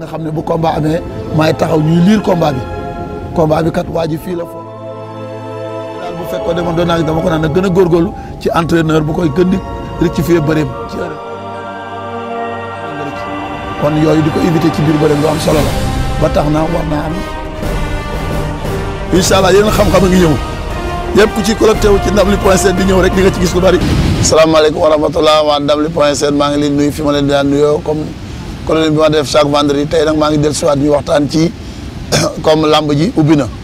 nga xam ne bu combat amee maay taxaw ñuy liir combat bi combat bi kat waa ji fii la foofu daal bu fekkoon ne man doon naa dama ko naan na gën a góorgóorlu ci entraîneur bu koy gën di rectifier bëreem ci heure kon yooyu di ko éviter ci biir bëreem lu am solo la ba tax na war naa am incha allah yeneen xam-xam a ngi ñëw yëpp ku ci collecté wu ci ndamli point sn di ñëw rek di nga ci gis lu bari. salaamaaleykum wa rahmatulah waa ndamli point sn maa ngi leen nuyu fi ma leen di daan nuyoo comme colonie bi ma def chaque vendredi tey nag maa ngi dellu siwaat ñu waxtaan ci comme lamb ji ubbi na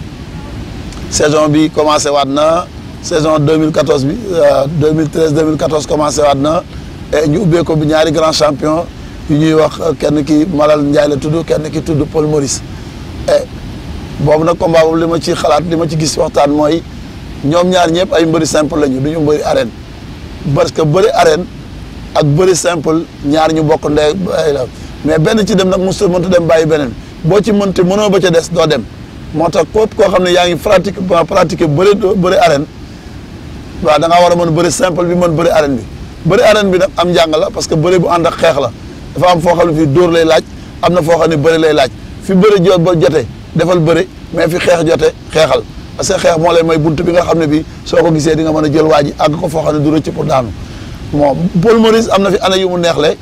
saison bi commencé waat na saison 2014 bi 2013 2014 commencé waat na et ñu ubbee ko bi ñaari grand champion yu ñuy wax kenn ki Malal Ndiaye la tudd kenn ki tudd Paul Maurice et boobu nag combat boobu li ma ci xalaat li ma ci gis waxtaan mooy ñoom ñaar ñëpp ay mbëri simple lañu du ñu mbëri arène parce que bëri arène ak bëri simple ñaar ñu bokk ndey la mais benn ci dem nag mosut mënta dem bàyyi beneen boo ci mënti mënoo ba ca des doo dem moo tax képp koo xam ne yaa ngi pratique pratiquer bëri bëri arène waaw da ngaa war a mën bëri simple bi mën bëri arène bi bëri arène bi nag am njàng la parce que bëri bu ànd ak xeex la dafa am foo xam ne fii dóor lay laaj am na foo xam ne bëri lay laaj fi bëri jot ba jote defal bëri mais fi xeex jote xeexal parce que xeex moo lay may bunt bi nga xam ne bii soo ko gisee di nga mën a jël waa ji àgg ko foo xam ne du rëcc pour daanu bon Paul Maurice am na fi année yu mu neexle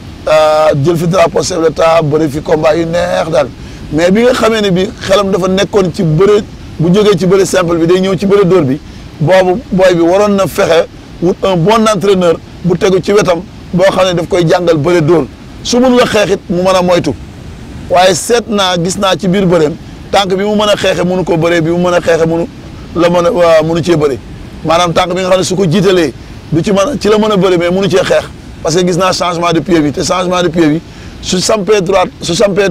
jël fi drapeau chef de l'État bëri fi combat yu neex daal mais bi nga xamee ne bi xelam dafa nekkoon ci bëri bu jógee ci bëri simple bi day ñëw ci bëri dóor bi boobu booy bi waroon na fexe wut un bon entraîneur bu tegu ci wetam boo xam ne daf koy jàngal bëri dóor su mun la xeexit mu mën a moytu waaye seet naa gis naa ci biir bëreem tànk bi mu mën a xeexe mënu ko bëree bi mu mën a xeexe mënu la mën a mënu cee bëri maanaam tànk bi nga xam ne su ko jiitalee du ci mën a ci la mën a bëri mais mënu cee xeex parce que gis naa changement de pied bi te changement de pied bi su sampee droite su sampee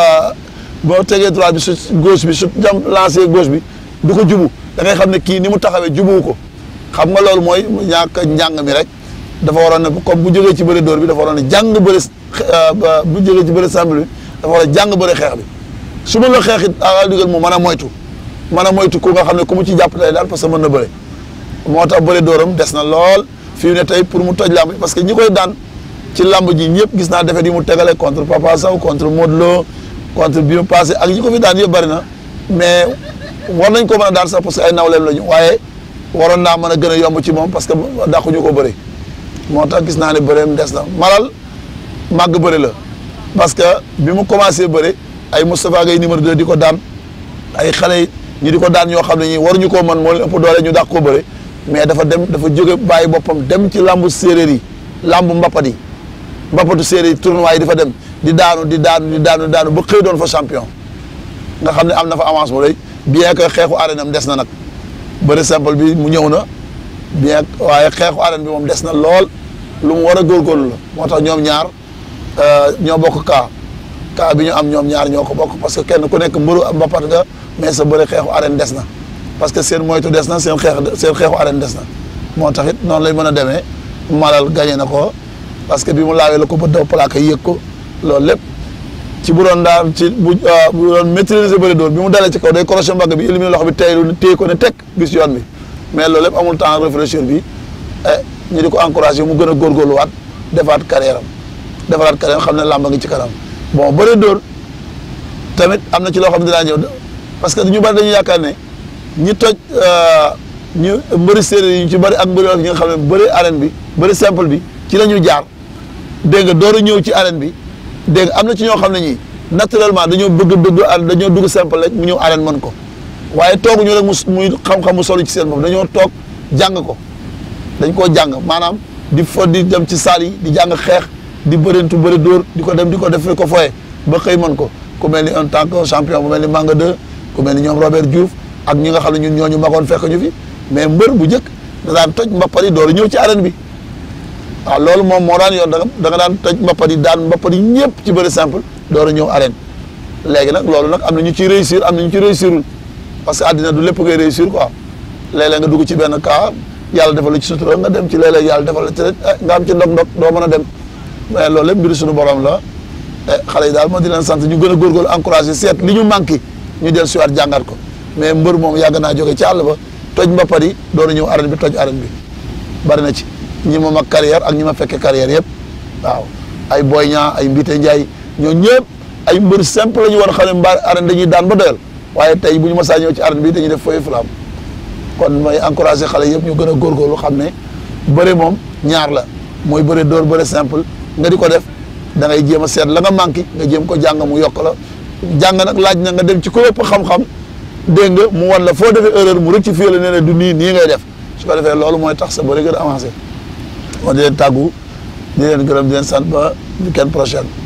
boo tegee droite bi su gauche bi su jam lancé gauche bi du ko jubu da ngay xam ne kii ni mu taxawee jubuwu ko xam nga loolu mooy ñàkk njàng mi rek dafa waroon ne comme bu jógee ci bëri dóor bi dafa waroon ne jàng bëri bu jógee ci bëri simple bi dafa war a jàng bëri xeex bi su ma la xeexit a digal mu mën a moytu mën a moytu ku nga xam ne ku mu ci jàpp lay daal parce que mën na bëri moo tax bëri dóoram des na lool fii ne tey pour mu toj làmb parce que ñi koy daan ci làmb ji ñëpp gis naa defet yi mu tegale contre Papa Sow contre Modou Lo contre bi mu passé ak ñi ko fi daan yëpp bëri na mais war nañ ko mën a daan sax parce que ay nawleem la ñu waaye waroon naa mën a gën a yomb ci moom parce que dàquñu ko bëri moo tax gis naa ne bëreem des na malal màgg bëri la parce que bi mu commencé bëri ay Moustapha Gueye numéro 2 di ko daan ay xale ñu di ko daan ñoo xam ne ñi waruñu koo mën moo leen ëpp doole ñu dàq ko bëri mais dafa dem dafa jóge bàyyi boppam dem ci lambu séeréer yi lambu mbappat yi mbappatu séeréer yi tournoi yi di fa dem di daanu di daanu di daanu di daanu ba xëy doon fa champion nga xam ne am na fa avance bu rëy bien que xeexu arène am des na nag bëri simple bi mu ñëw na bien waaye xeexu arène bi moom des na lool lu mu war a góorgóorlu la moo tax ñoom ñaar ñoo bokk kaa kaa bi ñu am ñoom ñaar ñoo ko bokk parce que kenn ku nekk mbëru mbappat nga mais sa bëri xeexu arène des na parce que seen moytu des na seen xeex seen xeexu arène des na moo tax it noonu lay mën a demee malal gagné na ko parce que bi mu laawee la ko ba daw plaque yëg ko loolu lépp ci bu doon daal ci bu bu doon maîtriser bëri dóor bi mu dalee ci kaw day crochet mbagg bi éliminer loxo bi teylu téye ko ne teg gis yoon bi mais loolu lépp amul temps réfléchir bi ñu di ko encouragé mu gën a góorgóorluwaat defaat carrière am defaraat carrière xam ne làmba ngi ci kanam bon bëri dóor tamit am na ci loo xam ne dinaa ñëw parce que ñu bari dañu yaakaar ne ñi toj ñu mbëri séeréer yi ñu ci bëri ak mbëri ñi nga xam ne bëri arène bi bëri simple bi ci la ñu jaar dégg nga door a ñëw ci arène bi dégg nga am na ci ñoo xam ne ñii naturellement dañoo bëgg bëgg dañoo dugg simple rek mu ñëw arène mën ko waaye tooguñu rek mu muy xam-xam mu solu ci seen bopp dañoo toog jàng ko dañ koo jàng maanaam di fo di dem ci saal yi di jàng xeex di bërintu bëri dóor di ko dem di ko def ko foye ba xëy mën ko ku mel ni en tant que champion bu mel ni Manga 2 ku mel ni ñoom Robert Diouf ak ñi nga xam ne ñun ñooñu magoon fekk ñu fi mais mbër bu njëkk da daan toj mbappat yi door a ñëw ci arène bi waaw loolu moom moo daan yoon da nga daan toj mbappat yi daan mbappat yi ñëpp ci bëri simple door a ñëw arène léegi nag loolu nag am na ñu ciy réussir am na ñu ci réussirul parce que àddina du lépp ngay réussir quoi léeg-léeg nga dugg ci benn cas yàlla defal la ci sutura nga dem ci léeg-léeg yàlla defal la ci rek nga am ci ndog-ndog doo mën a dem mais loolu lépp mbiru suñu borom la xale yi daal moo di leen sant ñu gën a góorgóorlu encouragé seet li ñu manqué ñu del siwaat jàngat ko mais mbër moom yàgg naa jóge ci àll ba toj mbappat yi doon ñëw arène bi toj arène bi bari na ci ñi ma mag carrière ak ñi ma fekke carrière yëpp waaw ay Boy Niang ay Mbite Ndiaye ñoo ñëpp ay mbër simple la ñu war a xam ne mbaar arène dañuy daan ba doyal waaye tey bu ñu masaa ñëw ci arène bi dañuy def feuille flamme kon may encouragé xale yëpp ñu gën a góorgóorlu xam ne bëre moom ñaar la mooy bëre dóor bëre simple nga di ko def da ngay jéem a seet la nga manqué nga jéem ko jàng mu yokk la jàng nag laaj na nga dem ci ko ëpp xam-xam dégg nga mu wan la foo defee erreur mu rectifier la ne ne du nii nii ngay def su ko defee loolu mooy tax sa bëre gën a avancé moo di leen tàggu di leen gërëm di leen sant ba weekend prochaine